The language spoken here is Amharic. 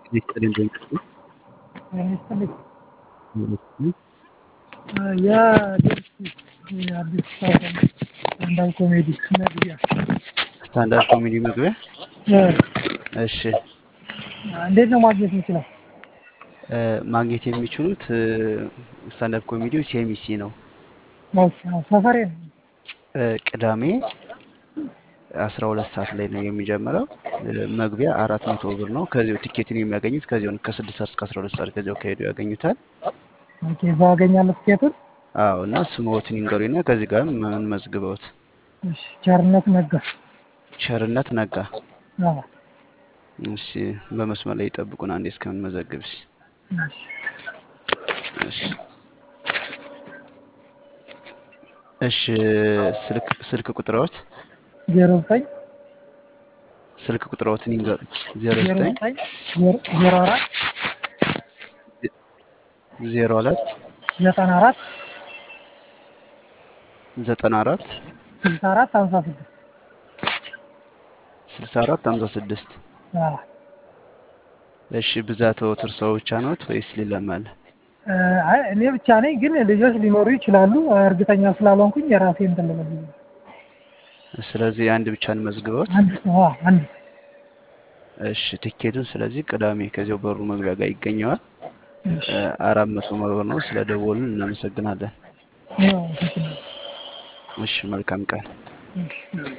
ይስጥልኝ ድንቅቱ ይስጥልኝ። የአዲስ የአዲስ አበባ ስታንዳፕ ኮሜዲ መግቢያ ስታንዳርድ ኮሜዲ መግቢያ። እ፣ እሺ እንዴት ነው ማግኘት የምችለው? እ፣ ማግኘት የሚችሉት እ፣ ስታንዳርድ ኮሜዲው ሴሚሲ ነው። ኦኬ፣ አዎ፣ ሰፈሬ ነው። እ፣ ቅዳሜ አስራ ሁለት ሰዓት ላይ ነው የሚጀምረው። እ፣ መግቢያ አራት መቶ ብር ነው። ከዚሁ ቲኬትን የሚያገኙት ከዚሁ ነው። ከስድስት ሰዓት እስከ አስራ ሁለት ሰዓት ከዚያው ከሄዱ ያገኙታል። ኦኬ፣ እዛው አገኛለሁ ትኬቱን። አዎ እና ስምዎትን ይንገሩኝና ከዚህ ጋር ምን መዝግበውት። እሺ፣ ቸርነት ነጋ። ቸርነት ነጋ። አዎ፣ እሺ በመስመር ላይ ይጠብቁን አንዴ እስከምንመዘግብሽ። እሺ። እሺ እሺ ስልክ ስልክ ቁጥሮት ዜሮ ዘጠኝ ስልክ ቁጥሮትን ይንገሩ። ዜሮ ዜሮ ዘጠኝ ዘጠኝ ዜሮ ዜሮ አራት ዜሮ ሁለት ዘጠና አራት ዘጠና አራት ስልሳ አራት ሀምሳ ስድስት ስልሳ አራት ሀምሳ ስድስት አዎ። እሺ ብዛትዎት እርስዎ ብቻ ነዎት ወይስ ሌላም አለ? እ፣ አይ እኔ ብቻ ነኝ፣ ግን ልጆች ሊኖሩ ይችላሉ። እርግጠኛ ስላልሆንኩኝ የራሴ እንትን ልበል ብዬ ነው። ስለዚህ አንድ ብቻ እንመዝግበዎት። አንድ ሰው አዎ፣ አንድ እሺ ቲኬቱን ስለዚህ ቅዳሜ ከዚያው በሩ መግቢያ ጋር ይገኘዋል። እሺ። እ፣ አራት መቶ ብር ነው። ስለ ደወሉን እናመሰግናለን። ያው ትክክል ነው። እሺ መልካም ቀን። እሺ።